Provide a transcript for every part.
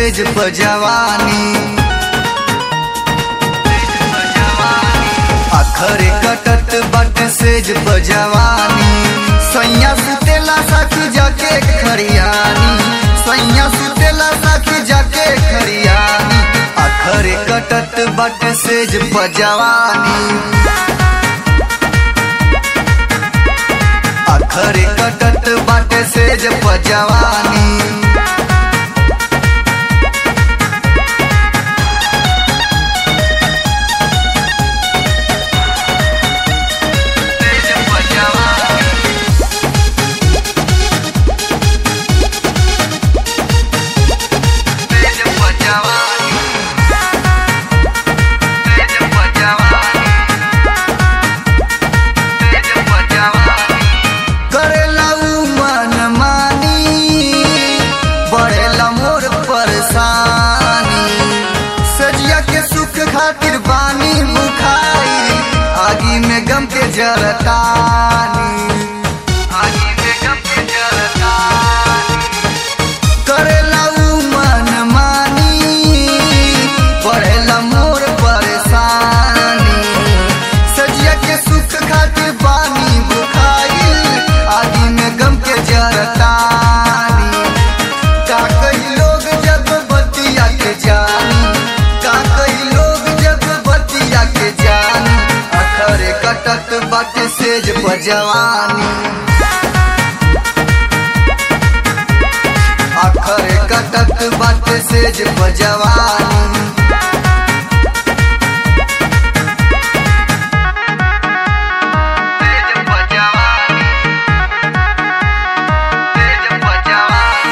सेज पजवानी अखरे कटत बट सेज पजवानी सैया सुतेला साखी जाके खरियानी सैया सुतेला साखी जाके खरियानी अखरे कटत बट सेज पजवानी अखरे कटत बाटे सेज पजवानी सेज पजवानी सेज पजवानी सेज पजवानी सेज पजवानी करेला उ मन मानी बढ़ेला मोर परेशानी सजिया के सुख खातिर बानी मुखाई आगी में गम के जरतानी आगी में गम के जरतानी करेला उ मन मानी बढ़ेला मोर परेशानी सजिया के सुख खातिर बानी बुखाई आदि में गम के जरतानी का कई लोग जब बतिया के जानी का कई लोग जब बतिया के जानी अखरे कटत बाटे सेज बजवानी अखरे कटत बाटे सेज बजवानी सेज बजवानी सेज बजवानी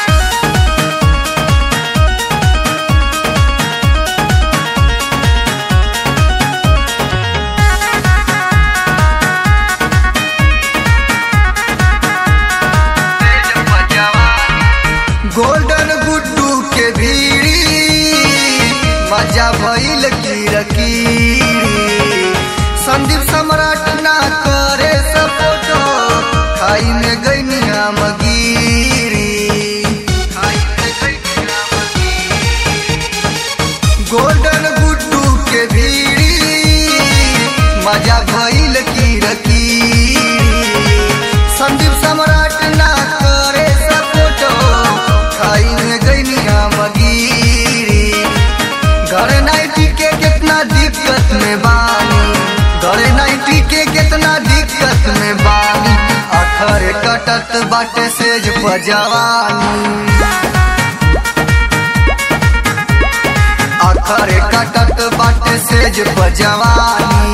सेज बजवानी गोल्डन गुड्डू के भीड़ी मजा भइल कीरकीरी संदीप सम्राट ना करे सपोर्टो खाई में गई मगीरी खाई में गई गोल्डन गुड्डू के भीड़ी मजा भइल कीरकीरी संदीप सम्राट ना करे सपोर्टो खाई में गई मगीरी घर नाइटी के कितना दिक्कत में बानी घर नाइटी के कितना दिक्कत में बानी अखर कटत बाटे सेज पजवानी अखर कटत बाटे सेज पजवानी